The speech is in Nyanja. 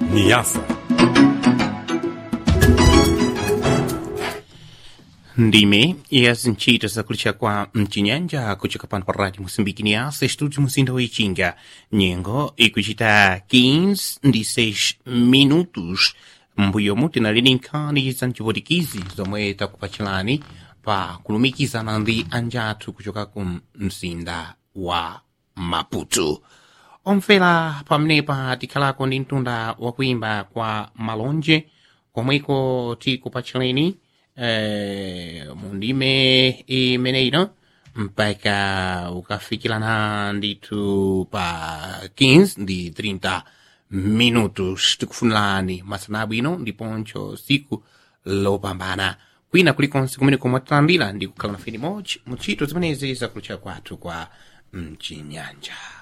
Niasa. ndime iyazi ntchito zakulitcha kwa mcinyanja kuchoka pano pa rádio moçambique niasa estúdio muzinda woichinga nyengo ikucita 15 ndi 6 minutos mbuyo muti nalini nkhani za mcivotikizi zomwe takupachilani pa kulumikizana ndi anjathu kuchoka ku mzinda wa maputo omvera pamenepa tikhalako ndi mtunda wakuimba kwa malonje komweko tikupachileni eh, mundime imeneino mpaka ukafikirana ndithu pa 15 ndi 30 minutos tikufunirani masana abwino ndiponso siku lopambana kwina kulikonse kumene komwe talambira ndi kukhala na feni mochi mu ntchito zimenezi zakulutcha kwathu kwa mchinyanja